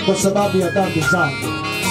kwa sababu ya dhambi zangu.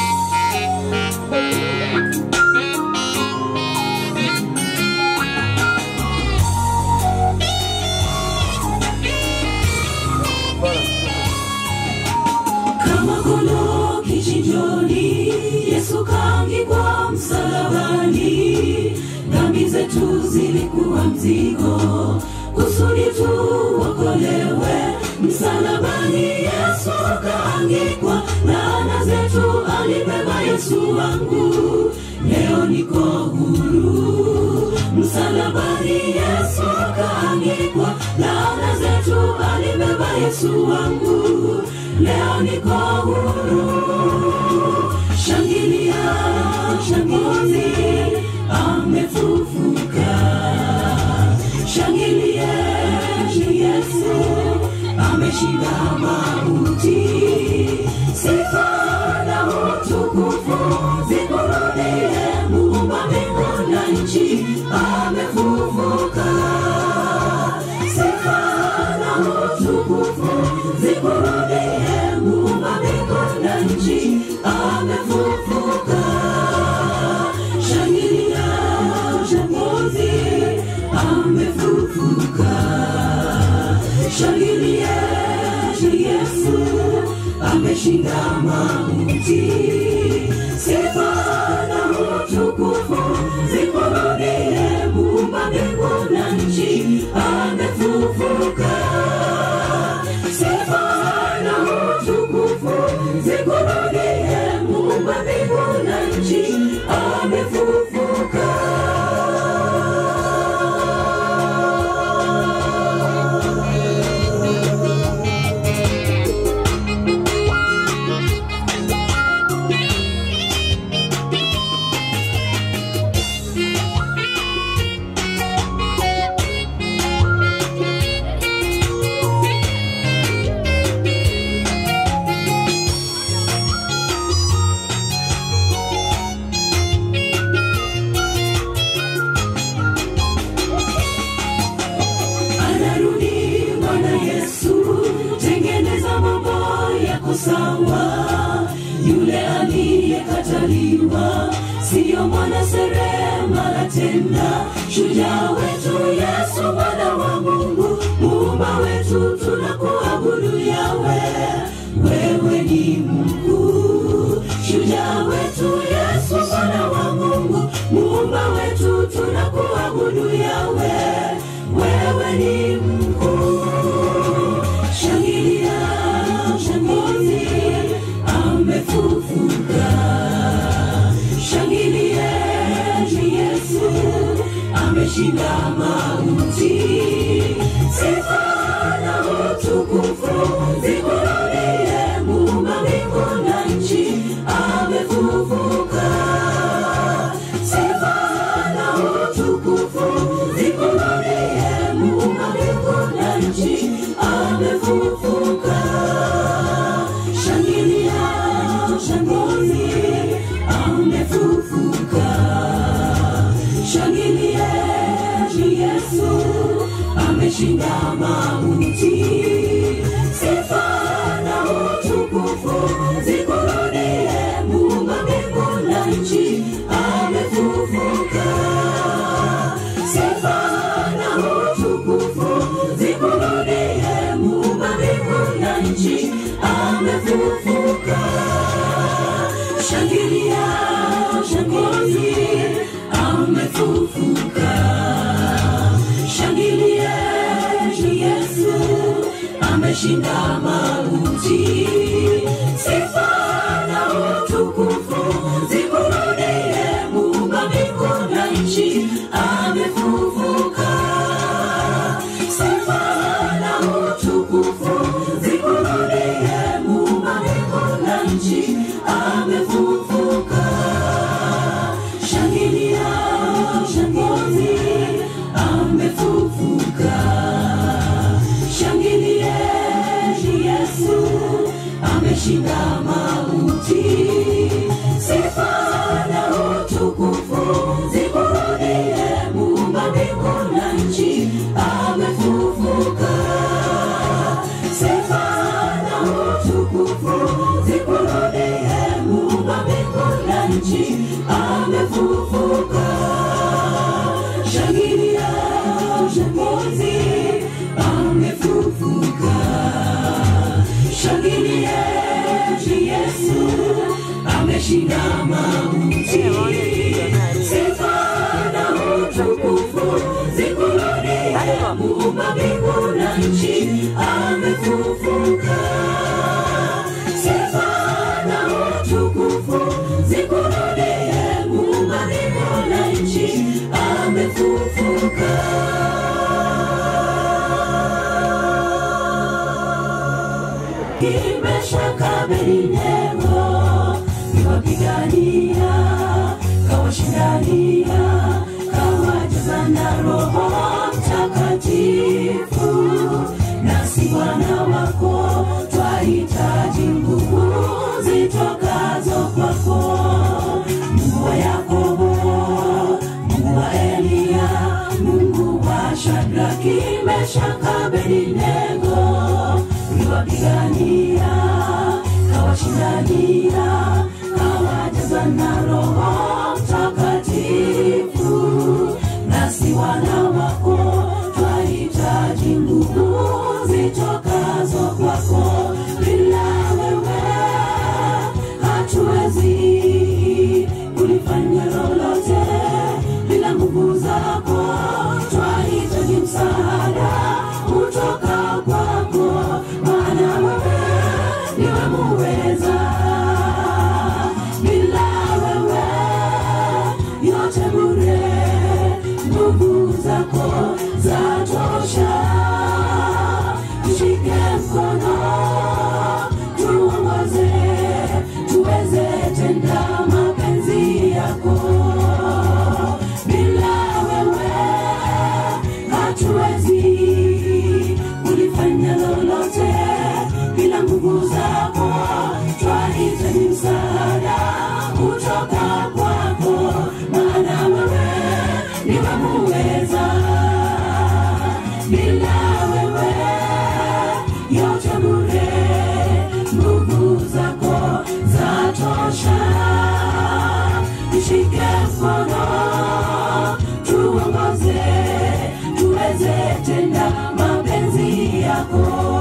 kama kondoo kichinjoni, Yesu kaangikwa msalabani. Dhambi zetu zilikuwa mzigo, kusudi tuokolewe. Msalabani Yesu kaangikwa, laana zetu alibeba Yesu wangu, leo niko huru. Msalabani Yesu kaangikwa, laana zetu alibeba Yesu wangu, leo niko huru. Shangilia, shangilia, amefufuka. Shangilia, Yesu ameshinda mauti. Sifa na utukufu zikurudie, muumba mbingu na nchi, amefufuka. Sifa na utukufu zikurudie, muumba mbingu na nchi, amefufuka. Shangilia, shangizi, amefufuka. Shangilia, Yesu ameshinda mauti. Sifa na utukufu zikurudie, muumba mbingu na nchi, amefufuka. Sifa na utukufu zikurudie, muumba mbingu na nchi, amefufuka. anarudi Bwana Yesu, tengeneza mambo yako sawa. Yule aliyekataliwa siyo mwana seremala tena, shujaa wetu Yesu, mwana wa Mungu, muumba wetu, tunakuabudu yawe, wewe ni mkuu. Shujaa wetu Yesu, mwana wa Mungu, muumba wetu, tunakuabudu yawe, wewe ni mkuu. Shangilia, shangilia, amefufuka. Shangilia, Yesu ameshinda mauti. Sifa na utukufu zikurudie, muumba mbingu na nchi, amefufuka. Sifa na utukufu zikurudie, muumba mbingu na nchi, amefufuka. Shangilia, shangilia, amefufuka. Shangilia, Yesu ameshinda mauti. Sifa na utukufu zikurudie, muumba mbingu na nchi, amefufuka. Sifa na utukufu zikurudie, muumba mbingu na nchi, amefufuka. Shangilia, shangilia, amefufuka. Shangilia, Yesu ameshinda mauti. Sifa na utukufu zikurudie, muumba mbingu na nchi, amefufuka. Sifa na utukufu zikurudie, muumba mbingu na nchi, amefufuka. Shangilia, shangilia, amefufuka. Shangilia, Yesu ameshinda mauti. Sifa na utukufu zikurudie, muumba mbingu na nchi, amefufuka. Sifa na utukufu zikurudie Meshaka, Abednego niwapigania, kawashindania, kawajaza na Roho Mtakatifu. Nasi Bwana wako twahitaji nguvu zitokazo kwako, Mungu wa Yakobo, Mungu wa Eliya, Mungu wa Shadraki, Meshaka, Abednego uliwapigania, kawashindania, kawajaza na Roho Mtakatifu. Nasi wana wako twahitaji nguvu zitokazo kwako, bila wewe hatuwezi kulifanya lolote, bila nguvu zako twahitaji msaada kutoka kwako, maana wewe ndiwe muweza. Bila wewe yote bure, nguvu zako zatosha. Tushike mkono, tuongoze, tuweze tenda mapenzi yako. Bila wewe hatuwezi kulifanya lolote, bila nguvu zako twahitaji msaada kutoka kwako, maana wewe ndiwe muweza. Bila wewe yote bure, nguvu zako zatosha. Tushike mkono, tuongoze, tuweze tenda mapenzi yako.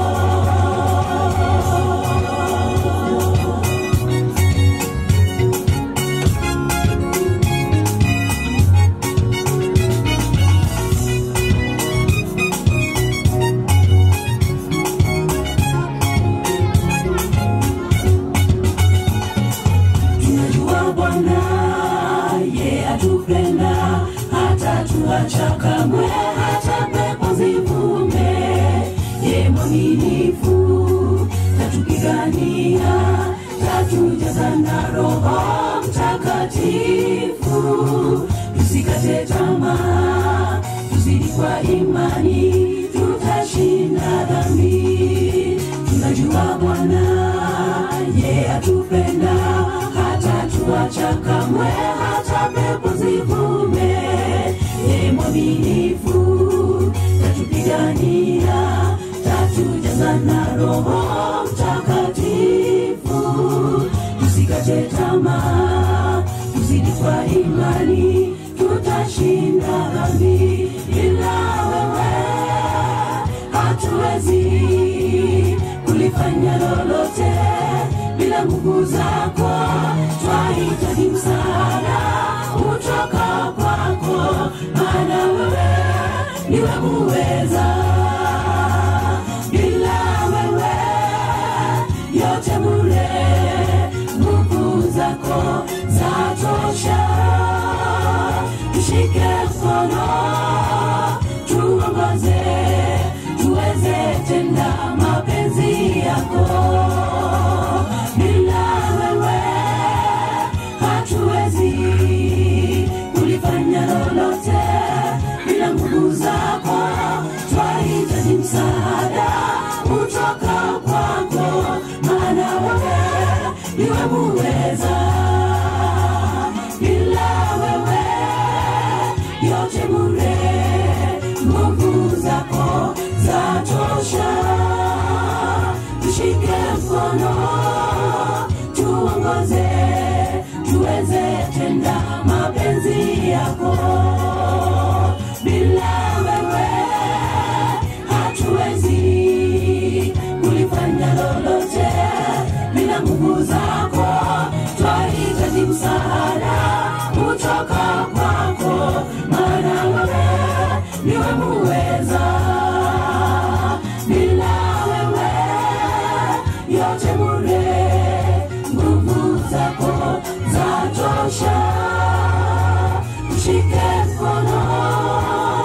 tunajua Bwana ye atupenda, hata tuacha kamwe, hata pepo zivume. Ye mwaminifu, tatupigania, tatujaza na Roho Mtakatifu. Tusikate tamaa, tuzidi kwa imani, tutashinda dhambi. Tunajua Bwana ye atupenda, hata tuacha kamwe, hata pepo zivume. Ye mwaminifu, tatupigania, tatujaza na Roho Mtakatifu. Tusikate tamaa, tuzidi kwa imani, tutashinda dhambi. Ila wewe hatuwezi kulifanya lolote bila nguvu zako, twahitaji msaada kutoka kwako, maana wewe ndiwe muweza. Bila wewe yote bure, nguvu zako zatosha. Tushike mkono, tuongoze, tuweze tenda mapenzi yako. Bila wewe hatuwezi kulifanya lolote, bila nguvu zako twahitaji msaada kutoka kwako, maana wewe ndiwe muweza. Bila wewe yote bure, nguvu zako zatosha. Tushike mkono, tuongoze, tuweze tenda mapenzi yako. Bila wewe hatuwezi kulifanya lolote, bila nguvu zako twahitaji msaada kutoka kwako, maana wewe ndiwe muweza. Bila wewe yote bure, nguvu zako zatosha. Tushike mkono,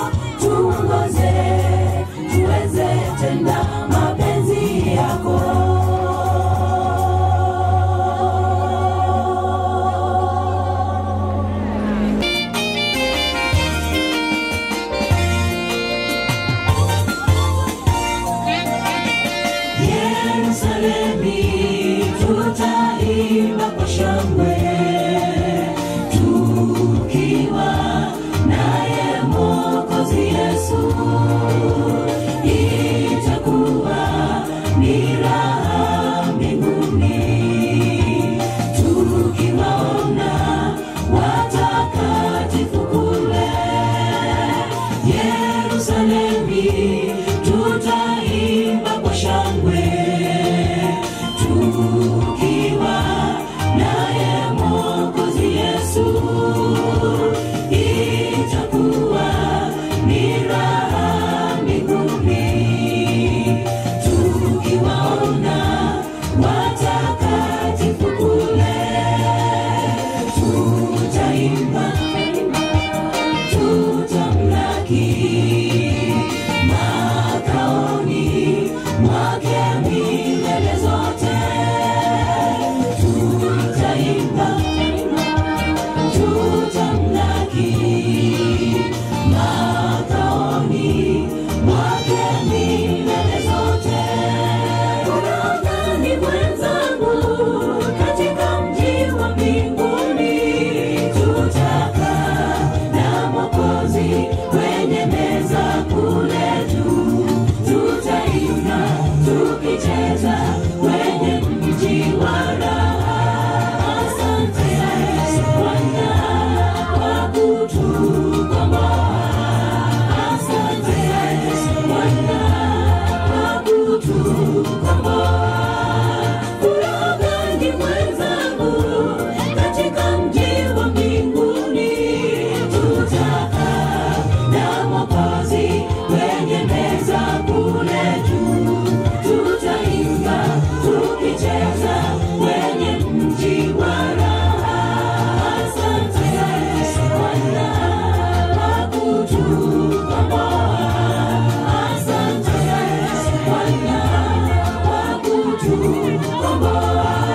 tuongoze, tuweze tenda mapenzi yako. tutaimba kwa shangwe tukiwa naye Mwokozi Yesu, itakuwa ni raha mbinguni tukiwaona watakatifu kule Yerusalemi, tutaimba kwa shangwe tukiwa naye Mwokozi Yesu, itakuwa ni raha mbinguni tukiwaona watakatifu kule, tutaimba tutamlaki makaoni mwake milele zote tutaimba tutamlaki makaoni mwake milele zote Unaodhani mwenzangu katika mji wa mbinguni tutakaa na Mwokozi kwenye meza kule juu, tutaimba tukicheza kwenye mji wa raha. Asante Bwana kwa kutukomboa. Asante Bwana kwa kutukomboa. Furaha gani mwenzangu katika mji wa mbinguni tutakaa na Mwokozi kwenye meza kule juu, tutaimba tukicheza kwenye mji wa raha. Asante Bwana kwa kutukomboa. Asante Bwana kwa kutukomboa.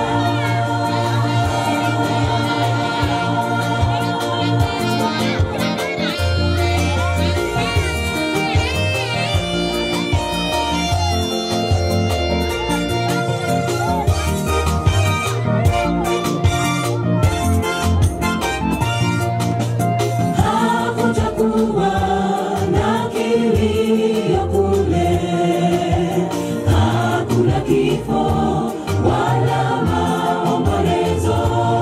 hakutakuwa na kilio kule, hakuna kifo wala maombolezo.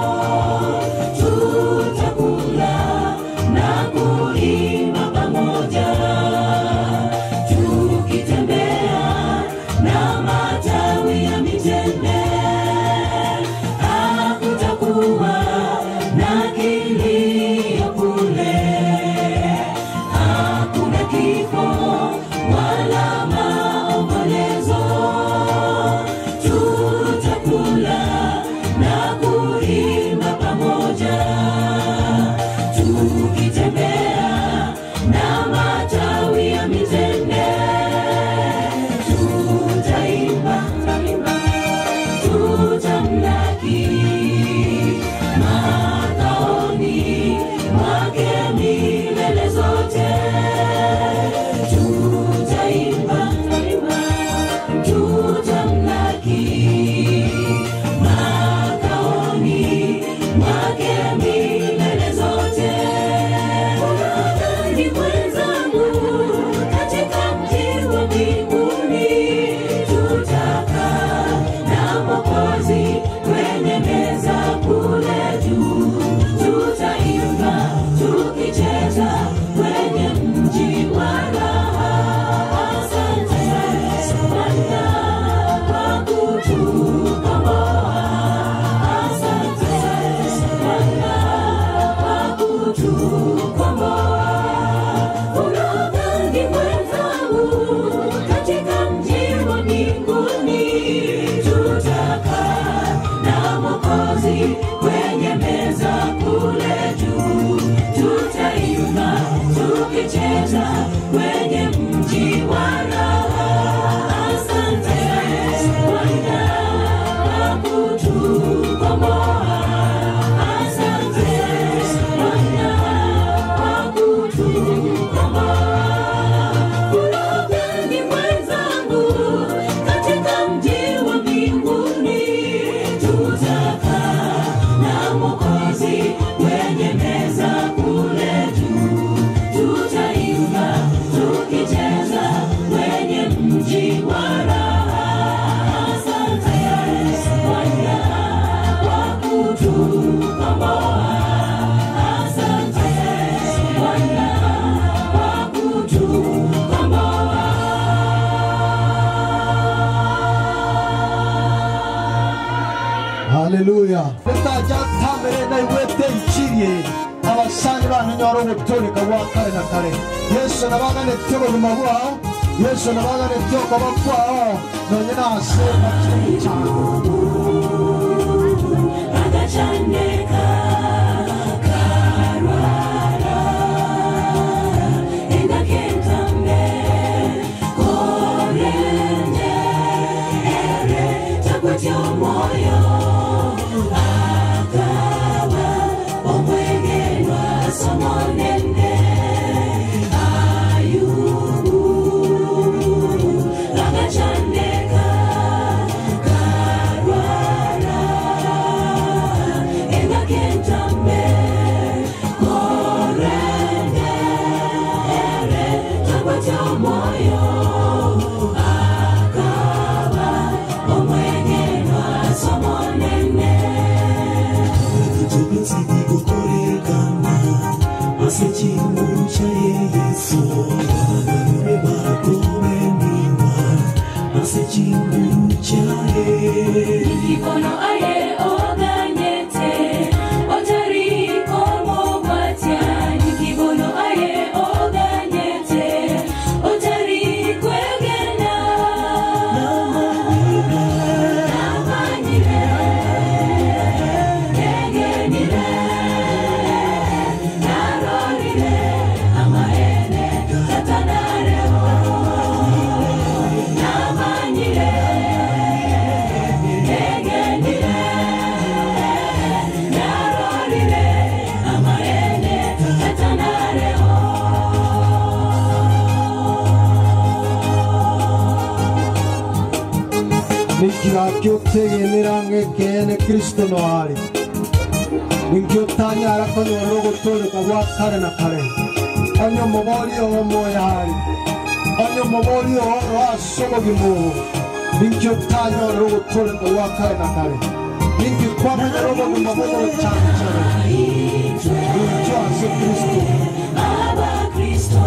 Tutakula na kuimba pamoja, tukitembea na matawi ya mitende hakutakuwa na kilio kule, hakuna kifo wala maombolezo. haleluya retaja tambere na iwete ikirie abasani bantu nyoro gutoleka gwa kare na kare yesu nabagane tyo buguma bwao yesu nabagane tyo kuba kwao nonye nase bakiri cyane agacandeka karwara engakentambe korende ere takwatya omwoyo akaba omwegenwa somonene ayubu agacandeka karwara engakentambe korende ere takwatya omwoyo akaba omwegenwa somonene Tubitsi bigukorekana asekingu cyaye yesu abagarure bakomeniwa asekingu cyaye Ikono aye oganyete otariko mogwatya Nikibono aye oganyete otariko egena Namanyire egenire narorire amaene tatanareho Namanyire egenire narorire amaene tatanareho nikirakyo tegenera ng'ekene kristo no ari ninkio tanyara konyoro gutoleka gwa kare na kare onyo mobori omo yari onyo mobori oro asobogimu ninkio tanyoro gutoleka gwa kare na kare ninki kwamanya robo gumabogo cyane cyane ninkio ase kristo abakristo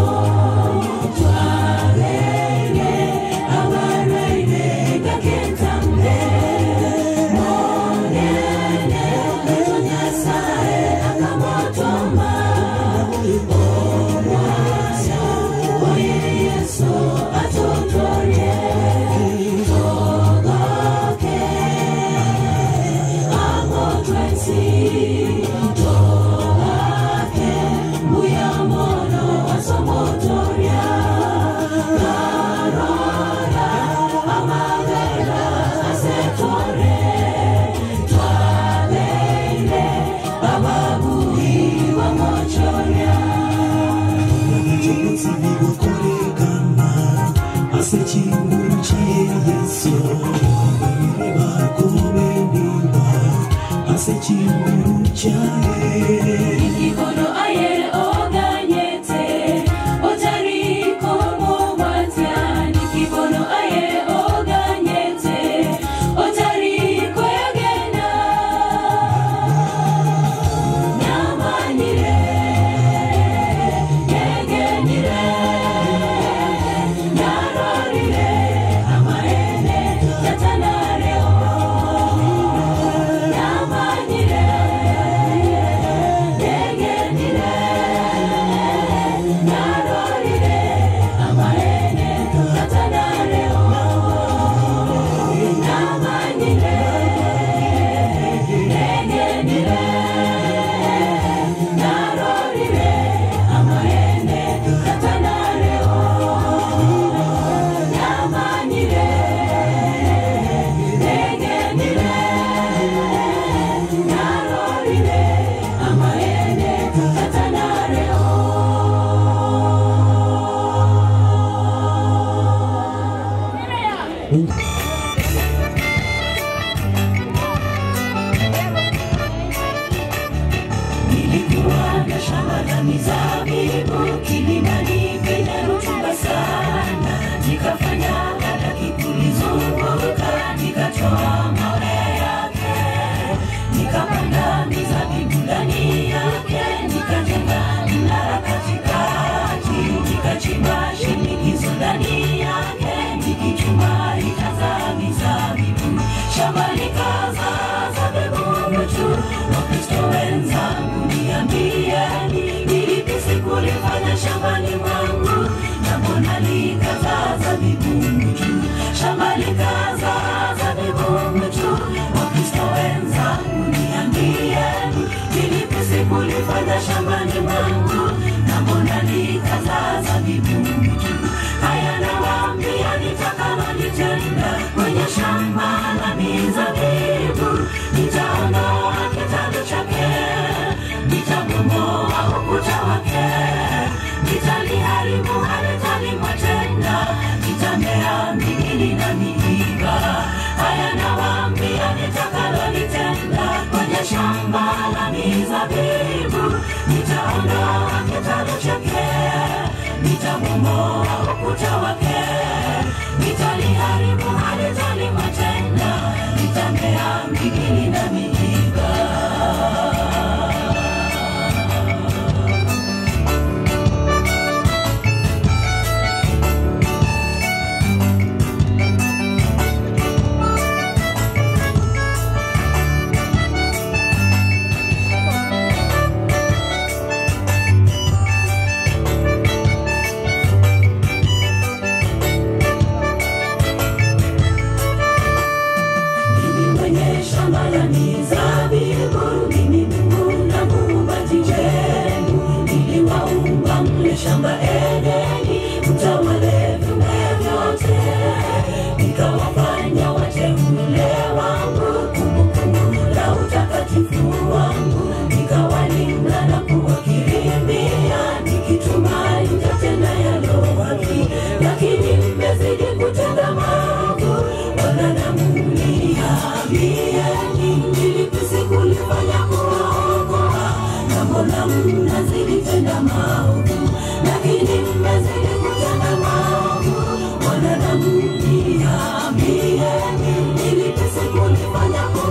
twabeire abarwaire gakentambe monene tonyasaye akamotoma omwana oye yesu atotorie togoke amotwensi toake muyamono wasomotoria karora amagera asetore twabeire ababui wamochoria Tubitsi bigukorekana asekingu cyaye yesu abagarure bakomeniwa asekingu cyaye Ikono aye oganyete otariko mogwatya Nikibono aye oganyete otariko egena Namanyire egenire narorire amaene tatanareho Namanyire egenire narorire amaene tatanareho Namanyire egenire narorire amaene tatanareho Namanyire egenire narorire amaene tatanareho Nilikuwa na shamba la mizabibu kilimani penye rutuba sana, nikafanya hadaki kulizunguka, nikatoa mawe yake, nikapanda mizabibu ndani yake, nikajenga mnara katikati, nikachimba shinikizo ndani yake, nikichuma ikaza mizabibu, shamba likaza zabibu miiba. Haya nawaambia nitakalolitenda kwenye shamba la mizabibu, nitaondoa kitalu chake, nitabomoa ukuta wake, nitaliharibu halitalimwa tena, nitamea migili na miiba. Mimi mwenye shamba la mizabibu, mimi Mungu na muumbaji wenu. Niliwaumba mle shamba Edeni, mtawale viumbe vyote. Nikawafanya wateule wangu, kumbukumbu la utakatifu wangu. Nikawalinda na kuwakirimia, nikitumai mtatenda yalo haki. Lakini mmezidi kutenda maovu, wanadamu niambieni, nilipisi kulifanya kuokoa, na mbona mnazidi tenda maovu? Lakini mmezidi kutenda maovu, wanadamu niambieni, nilipisi kulifanya kuokoa